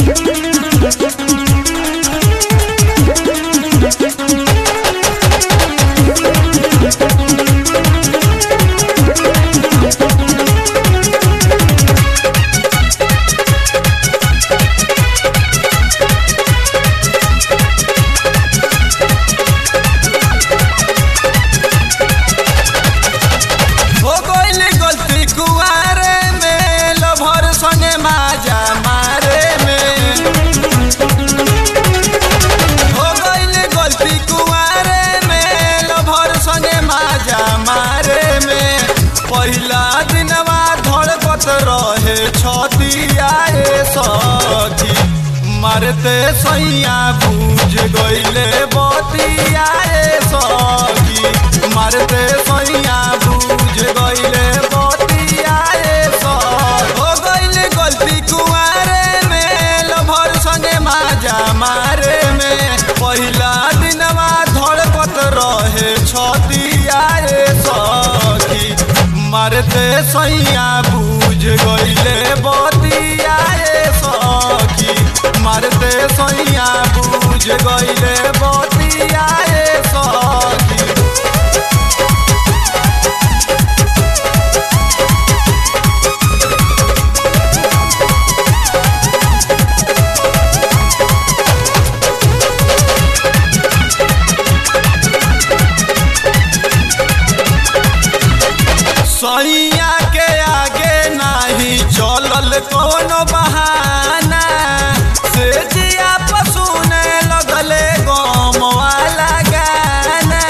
हो गइल गलती कुआरे में लभर संगे माजा मारे में हो गइल गलती कुआरे में लभर संगे माजा मारे में पहिला दिनवा धड़कत रहे छतियाए सखी मारते सैया बूझ गइले बतियाए सखी मारते सैया बूझ गइले बतियाए सखी हो गइले गलती कुआरे में लभर संगे माजा मारे में पहिला दिनवा धड़कत रहे छतियाए सखी मारते सैया बूझ गइले बतियाए सखी मारते सैया बूझ गइले बतियाए सखी सैया के आगे नाही चलल कोनो बहाना से जिया पसुने लगले गम वाला गाना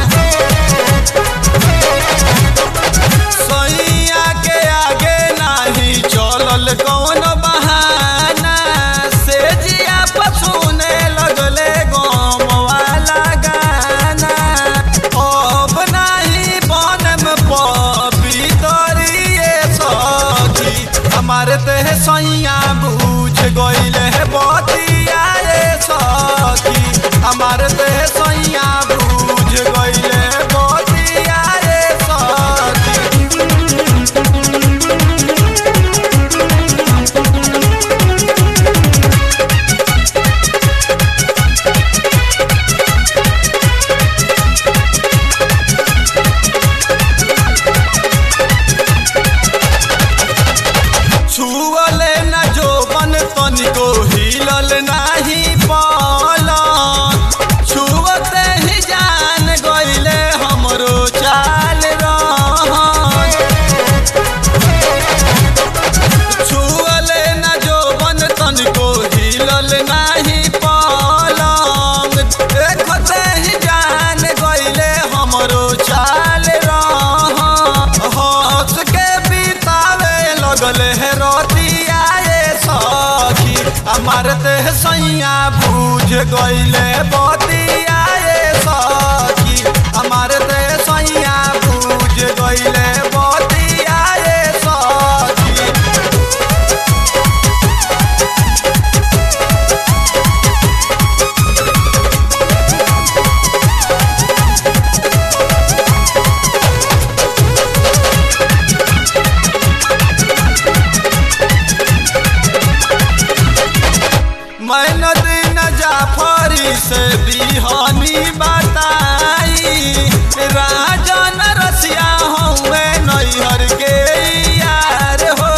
सैया के आगे नाही चलल कोनो बहाना से जिया पसुने लगले गम वाला गाना अब नाही बनम पवितरिए सखी हमारे ते सैया बूझ गइले है बतियाए सखी हमारे ते सैया बूझ गइले बतियाए सखी छुअले न जोबन तनिको हिलल नाही पलंग छुअते ही जान गइले हमरो चाल रहन छुअले न जोबन तनिको हिलल नाही पलंग देखते ही जान गइले हमरो चाल रहन हंस के बितावे लगले है रतियाए सखी हमार ते सैया बूझ गइले बतियाए सखी हमार ते सैया बूझ गइले बतियाए सखी मैं नदीन जाफरी से बिहानी बताई राजन रसिया हूँ नैहर के यार हो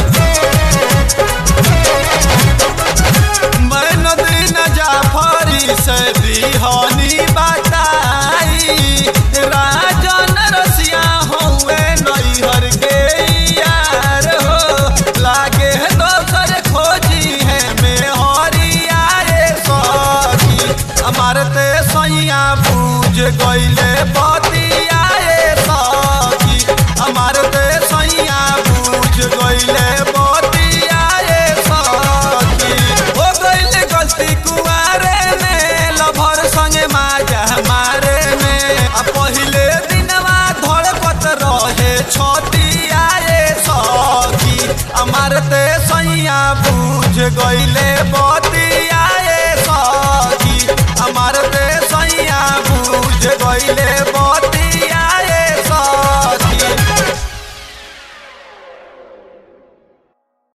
मैं नदीन जाफरी से बिहानी बताई राजन रसिया हूँ नैहर के यार हो लागे दोसर खोजी है में हरियाए सखी हमार ते सैया बूझ गइले बतियाए सखी हमार ते सैया बूझ गइले बतियाए सखी हो गइले गलती कुआरे में लभर संगे माजा मारे में आ पहिले दिनवा धड़कत रहे छतियाए सखी हमार ते सैया बूझ गइले बतियाए सखी हमार ते सैया बूझ गइले बतियाए